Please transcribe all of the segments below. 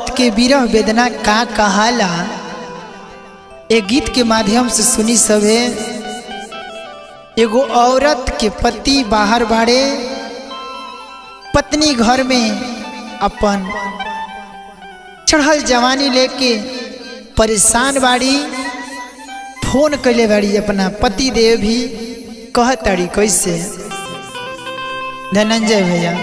औरत के विरह वेदना का कहाला ए गीत के माध्यम से सुनी सभे एगो औरत के पति बाहर बाड़े पत्नी घर में अपन चढ़ल जवानी लेके परेशान बाड़ी फोन कैले बाड़ी अपना पति देव भी कहताड़ी कैसे धनंजय भैया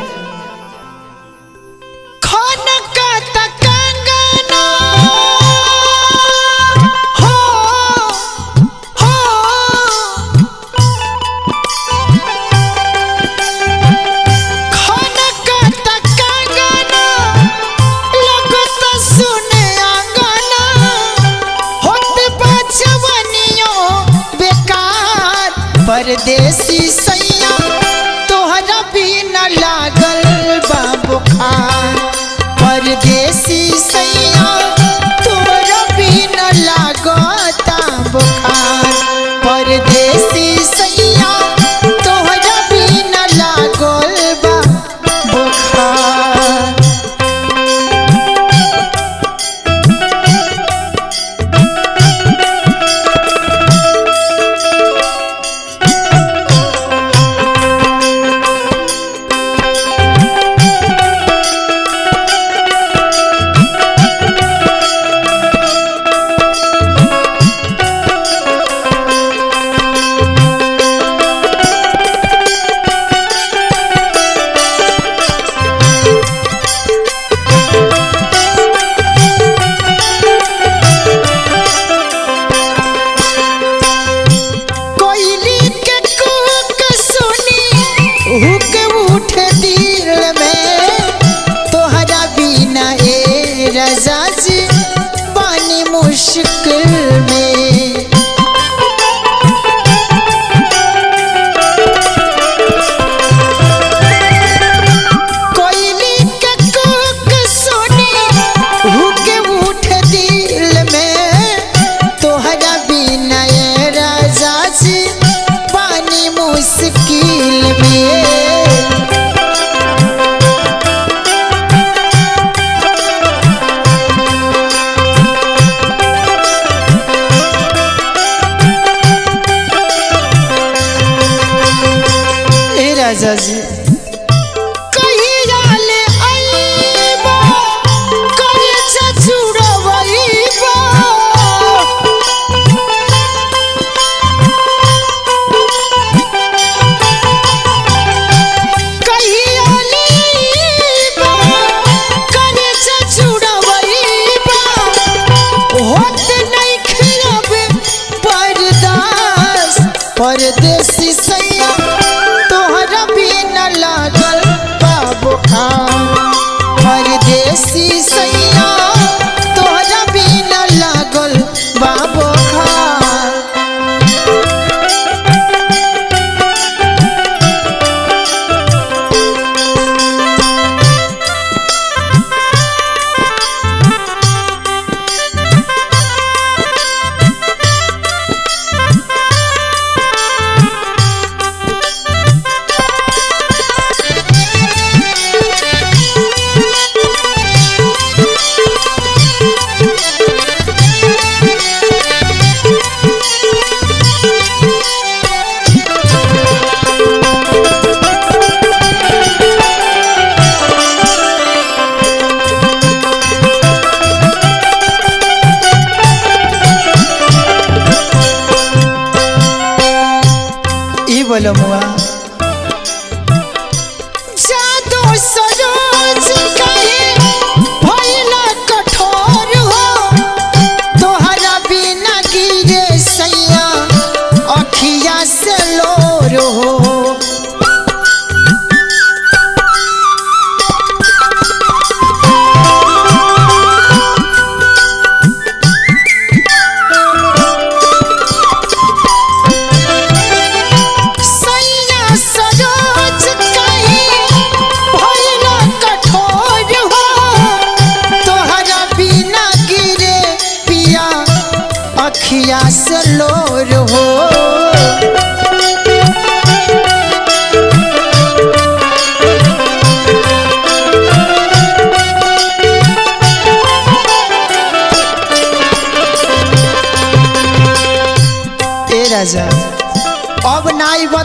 परदेसी सैया तोहरा भी न लागल बा बुखार परदेसी सैया तोहरा भी न लागता बुखार परदेसी सैया तोहरा भी न लागल बा बुखार कोयली के कूक सुनी हुक उठे दिल में तोहरा बिना ए रजा जी पानी मुश्किल में कोयली के कूक सुनी हुक उठे दिल में तोहरा बिना ए राजा जी पानी मुश्किल में ए राजा जी कहिया ले आइबा करे छछुड़वइबा कहिया लेबा करे छछुड़वइबा होत नहीं खिलब परदास परदेसी सैया तोहरा भी न लागल बाबू परदेसी सैया तोहरा भी न लागल बाबू ई बोलो मुआ जादू सरोज कहे भइला कठोर हो तोहरा बिना गिरे सैया अखिया से लोर हो सैया सरोज कहे भइला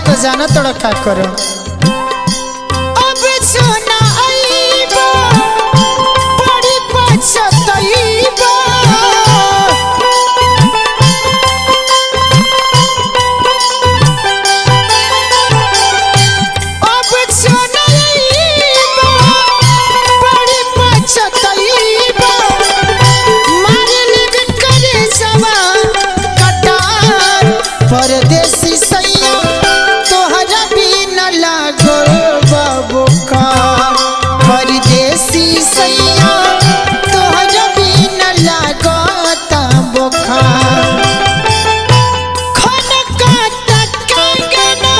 तो जाना तोड़ा का करो अब सुना आईबा बड़ी पछताईबा अब सुना आईबा बड़ी पछताईबा मारले करे सवा कटार परदेसी सैया तोहरा भी न लागो बाबू का परदेसी सैया तोहरा भी न लागो बुखार खनका तकंगना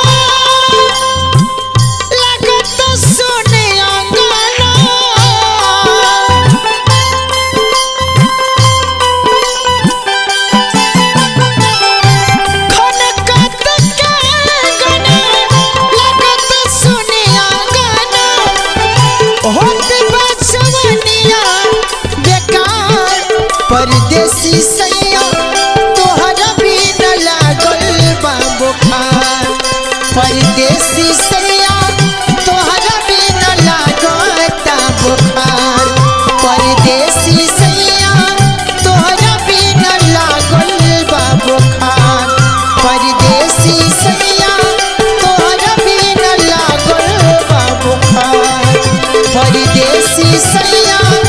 लागत सुने अंगना खनकत कंगना लागत सुने अंगना होत बचवनिया बेकार परदेसी सैया तोहरा भी न लागल बा बुखार परदेसी सैया तोहरा भी न लागता बुखार परदेसी सैया तोहरा भी न लागल बा बुखार परदेसी सैया तोहरा भी न लागल बा बुखार परदेसी सैया